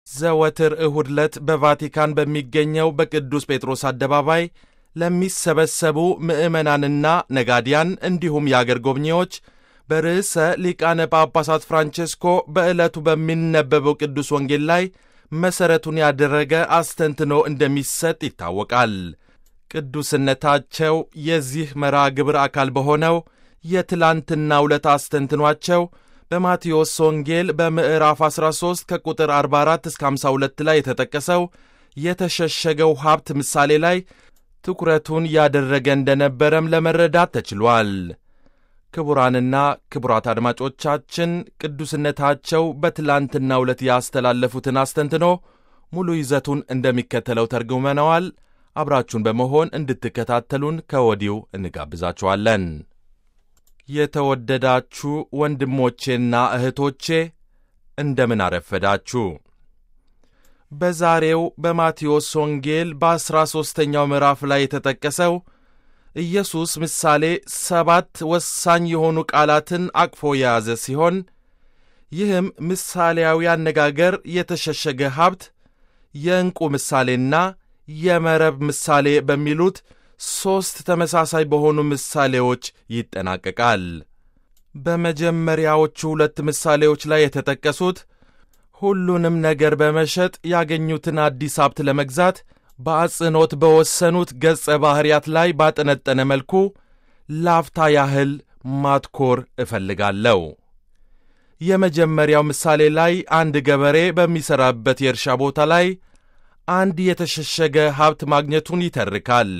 ዘወትር እሁድ ዕለት በቫቲካን በሚገኘው በቅዱስ ጴጥሮስ አደባባይ ለሚሰበሰቡ ምዕመናንና ነጋዲያን እንዲሁም የአገር ጎብኚዎች በርዕሰ ሊቃነ ጳጳሳት ፍራንቼስኮ በዕለቱ በሚነበበው ቅዱስ ወንጌል ላይ መሠረቱን ያደረገ አስተንትኖ እንደሚሰጥ ይታወቃል። ቅዱስነታቸው የዚህ መርሃ ግብር አካል በሆነው የትላንትና ዕለት አስተንትኗቸው በማቴዎስ ወንጌል በምዕራፍ 13 ከቁጥር 44 እስከ 52 ላይ የተጠቀሰው የተሸሸገው ሀብት ምሳሌ ላይ ትኩረቱን ያደረገ እንደነበረም ለመረዳት ተችሏል። ክቡራንና ክቡራት አድማጮቻችን ቅዱስነታቸው በትላንትናው ዕለት ያስተላለፉትን አስተንትኖ ሙሉ ይዘቱን እንደሚከተለው ተርጉመነዋል። አብራችሁን በመሆን እንድትከታተሉን ከወዲሁ እንጋብዛችኋለን። የተወደዳችሁ ወንድሞቼና እህቶቼ እንደምን አረፈዳችሁ። በዛሬው በማቴዎስ ወንጌል በአሥራ ሦስተኛው ምዕራፍ ላይ የተጠቀሰው ኢየሱስ ምሳሌ ሰባት ወሳኝ የሆኑ ቃላትን አቅፎ የያዘ ሲሆን ይህም ምሳሌያዊ አነጋገር የተሸሸገ ሀብት፣ የዕንቁ ምሳሌና የመረብ ምሳሌ በሚሉት ሦስት ተመሳሳይ በሆኑ ምሳሌዎች ይጠናቀቃል። በመጀመሪያዎቹ ሁለት ምሳሌዎች ላይ የተጠቀሱት ሁሉንም ነገር በመሸጥ ያገኙትን አዲስ ሀብት ለመግዛት በአጽንኦት በወሰኑት ገጸ ባሕርያት ላይ ባጠነጠነ መልኩ ላፍታ ያህል ማትኮር እፈልጋለሁ። የመጀመሪያው ምሳሌ ላይ አንድ ገበሬ በሚሠራበት የእርሻ ቦታ ላይ አንድ የተሸሸገ ሀብት ማግኘቱን ይተርካል።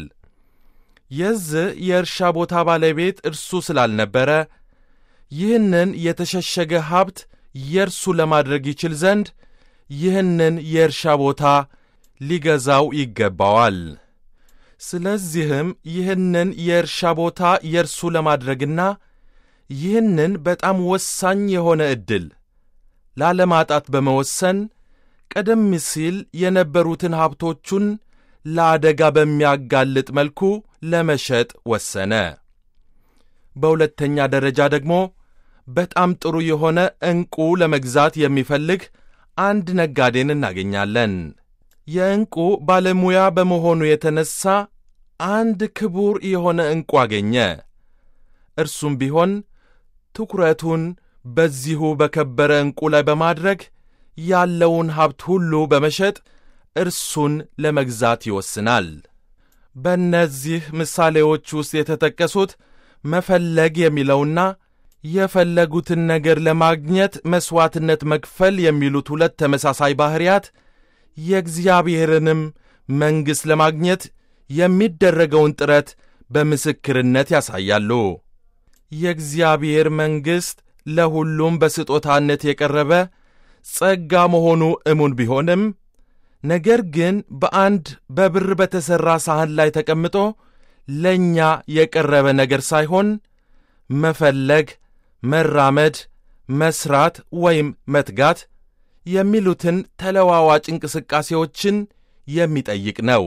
የዚህ የእርሻ ቦታ ባለቤት እርሱ ስላልነበረ ይህንን የተሸሸገ ሀብት የእርሱ ለማድረግ ይችል ዘንድ ይህንን የእርሻ ቦታ ሊገዛው ይገባዋል። ስለዚህም ይህንን የእርሻ ቦታ የእርሱ ለማድረግና ይህንን በጣም ወሳኝ የሆነ ዕድል ላለማጣት በመወሰን ቀደም ሲል የነበሩትን ሀብቶቹን ለአደጋ በሚያጋልጥ መልኩ ለመሸጥ ወሰነ። በሁለተኛ ደረጃ ደግሞ በጣም ጥሩ የሆነ ዕንቁ ለመግዛት የሚፈልግ አንድ ነጋዴን እናገኛለን። የዕንቁ ባለሙያ በመሆኑ የተነሣ አንድ ክቡር የሆነ ዕንቁ አገኘ። እርሱም ቢሆን ትኩረቱን በዚሁ በከበረ ዕንቁ ላይ በማድረግ ያለውን ሀብት ሁሉ በመሸጥ እርሱን ለመግዛት ይወስናል። በእነዚህ ምሳሌዎች ውስጥ የተጠቀሱት መፈለግ የሚለውና የፈለጉትን ነገር ለማግኘት መሥዋዕትነት መክፈል የሚሉት ሁለት ተመሳሳይ ባሕርያት የእግዚአብሔርንም መንግሥት ለማግኘት የሚደረገውን ጥረት በምስክርነት ያሳያሉ። የእግዚአብሔር መንግሥት ለሁሉም በስጦታነት የቀረበ ጸጋ መሆኑ እሙን ቢሆንም ነገር ግን በአንድ በብር በተሠራ ሳህን ላይ ተቀምጦ ለእኛ የቀረበ ነገር ሳይሆን መፈለግ፣ መራመድ፣ መሥራት ወይም መትጋት የሚሉትን ተለዋዋጭ እንቅስቃሴዎችን የሚጠይቅ ነው።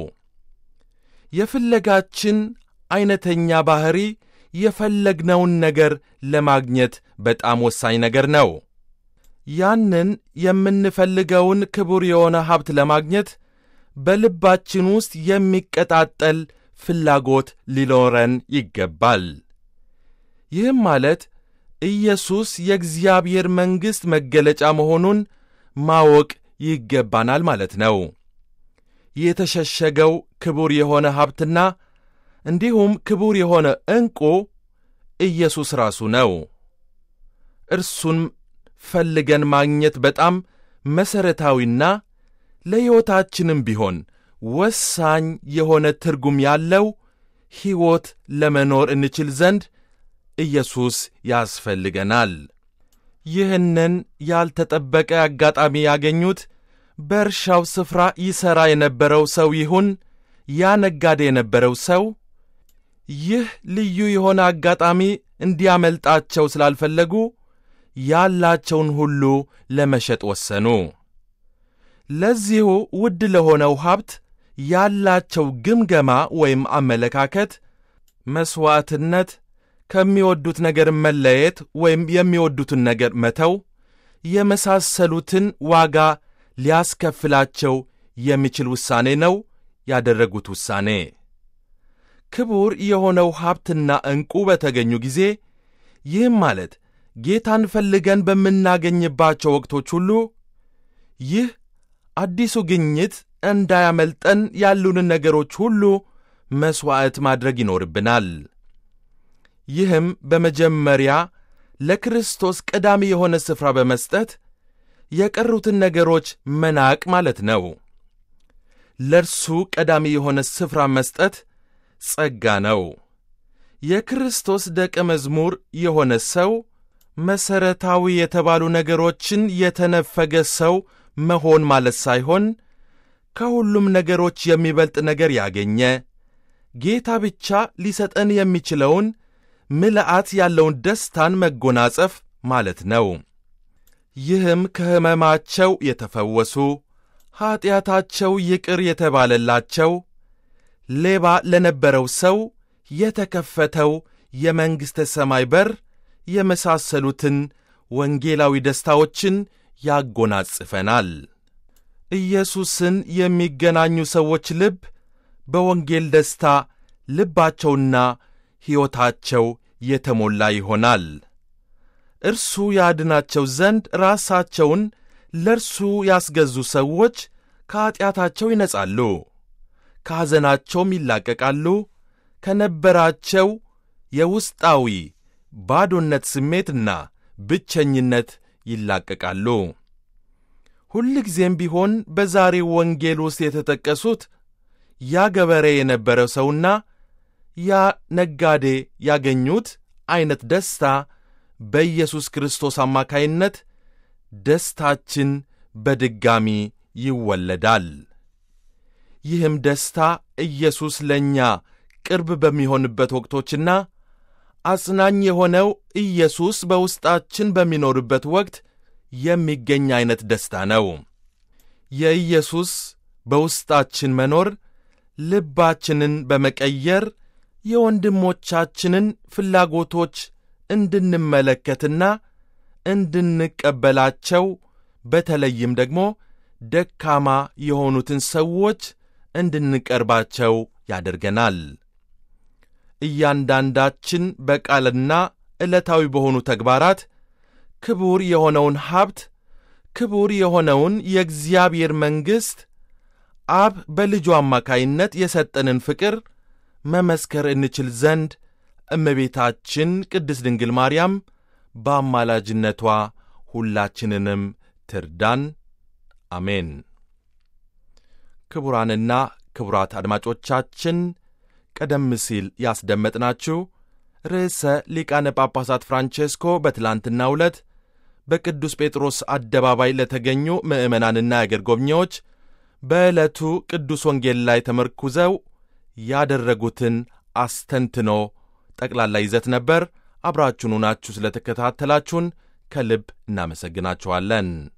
የፍለጋችን ዐይነተኛ ባሕሪ የፈለግነውን ነገር ለማግኘት በጣም ወሳኝ ነገር ነው። ያንን የምንፈልገውን ክቡር የሆነ ሀብት ለማግኘት በልባችን ውስጥ የሚቀጣጠል ፍላጎት ሊኖረን ይገባል። ይህም ማለት ኢየሱስ የእግዚአብሔር መንግሥት መገለጫ መሆኑን ማወቅ ይገባናል ማለት ነው። የተሸሸገው ክቡር የሆነ ሀብትና እንዲሁም ክቡር የሆነ ዕንቁ ኢየሱስ ራሱ ነው። እርሱን ፈልገን ማግኘት በጣም መሠረታዊና ለሕይወታችንም ቢሆን ወሳኝ የሆነ ትርጉም ያለው ሕይወት ለመኖር እንችል ዘንድ ኢየሱስ ያስፈልገናል። ይህንን ያልተጠበቀ አጋጣሚ ያገኙት በእርሻው ስፍራ ይሠራ የነበረው ሰው ይሁን ያ ነጋዴ የነበረው ሰው ይህ ልዩ የሆነ አጋጣሚ እንዲያመልጣቸው ስላልፈለጉ ያላቸውን ሁሉ ለመሸጥ ወሰኑ። ለዚሁ ውድ ለሆነው ሀብት ያላቸው ግምገማ ወይም አመለካከት መሥዋዕትነት፣ ከሚወዱት ነገር መለየት ወይም የሚወዱትን ነገር መተው የመሳሰሉትን ዋጋ ሊያስከፍላቸው የሚችል ውሳኔ ነው ያደረጉት ውሳኔ። ክቡር የሆነው ሀብትና ዕንቁ በተገኙ ጊዜ ይህም ማለት ጌታን ፈልገን በምናገኝባቸው ወቅቶች ሁሉ ይህ አዲሱ ግኝት እንዳያመልጠን ያሉንን ነገሮች ሁሉ መሥዋዕት ማድረግ ይኖርብናል። ይህም በመጀመሪያ ለክርስቶስ ቀዳሚ የሆነ ስፍራ በመስጠት የቀሩትን ነገሮች መናቅ ማለት ነው። ለእርሱ ቀዳሚ የሆነ ስፍራ መስጠት ጸጋ ነው። የክርስቶስ ደቀ መዝሙር የሆነ ሰው መሠረታዊ የተባሉ ነገሮችን የተነፈገ ሰው መሆን ማለት ሳይሆን ከሁሉም ነገሮች የሚበልጥ ነገር ያገኘ ጌታ ብቻ ሊሰጠን የሚችለውን ምልአት ያለውን ደስታን መጎናጸፍ ማለት ነው። ይህም ከሕመማቸው የተፈወሱ፣ ኀጢአታቸው ይቅር የተባለላቸው፣ ሌባ ለነበረው ሰው የተከፈተው የመንግሥተ ሰማይ በር የመሳሰሉትን ወንጌላዊ ደስታዎችን ያጎናጽፈናል። ኢየሱስን የሚገናኙ ሰዎች ልብ በወንጌል ደስታ ልባቸውና ሕይወታቸው የተሞላ ይሆናል። እርሱ ያድናቸው ዘንድ ራሳቸውን ለእርሱ ያስገዙ ሰዎች ከኀጢአታቸው ይነጻሉ፣ ከሐዘናቸውም ይላቀቃሉ፣ ከነበራቸው የውስጣዊ ባዶነት ስሜትና ብቸኝነት ይላቀቃሉ። ሁልጊዜም ቢሆን በዛሬው ወንጌል ውስጥ የተጠቀሱት ያ ገበሬ የነበረው ሰውና ያ ነጋዴ ያገኙት ዐይነት ደስታ በኢየሱስ ክርስቶስ አማካይነት ደስታችን በድጋሚ ይወለዳል። ይህም ደስታ ኢየሱስ ለእኛ ቅርብ በሚሆንበት ወቅቶችና አጽናኝ የሆነው ኢየሱስ በውስጣችን በሚኖርበት ወቅት የሚገኝ ዐይነት ደስታ ነው። የኢየሱስ በውስጣችን መኖር ልባችንን በመቀየር የወንድሞቻችንን ፍላጎቶች እንድንመለከትና እንድንቀበላቸው በተለይም ደግሞ ደካማ የሆኑትን ሰዎች እንድንቀርባቸው ያደርገናል። እያንዳንዳችን በቃልና ዕለታዊ በሆኑ ተግባራት ክቡር የሆነውን ሀብት ክቡር የሆነውን የእግዚአብሔር መንግሥት አብ በልጁ አማካይነት የሰጠንን ፍቅር መመስከር እንችል ዘንድ እመቤታችን ቅድስት ድንግል ማርያም በአማላጅነቷ ሁላችንንም ትርዳን። አሜን። ክቡራንና ክቡራት አድማጮቻችን ቀደም ሲል ያስደመጥናችሁ ርዕሰ ሊቃነ ጳጳሳት ፍራንቼስኮ በትላንትናው ዕለት በቅዱስ ጴጥሮስ አደባባይ ለተገኙ ምዕመናንና የአገር ጎብኚዎች በዕለቱ ቅዱስ ወንጌል ላይ ተመርኩዘው ያደረጉትን አስተንትኖ ጠቅላላ ይዘት ነበር። አብራችሁን ሆናችሁ ስለ ተከታተላችሁን ከልብ እናመሰግናችኋለን።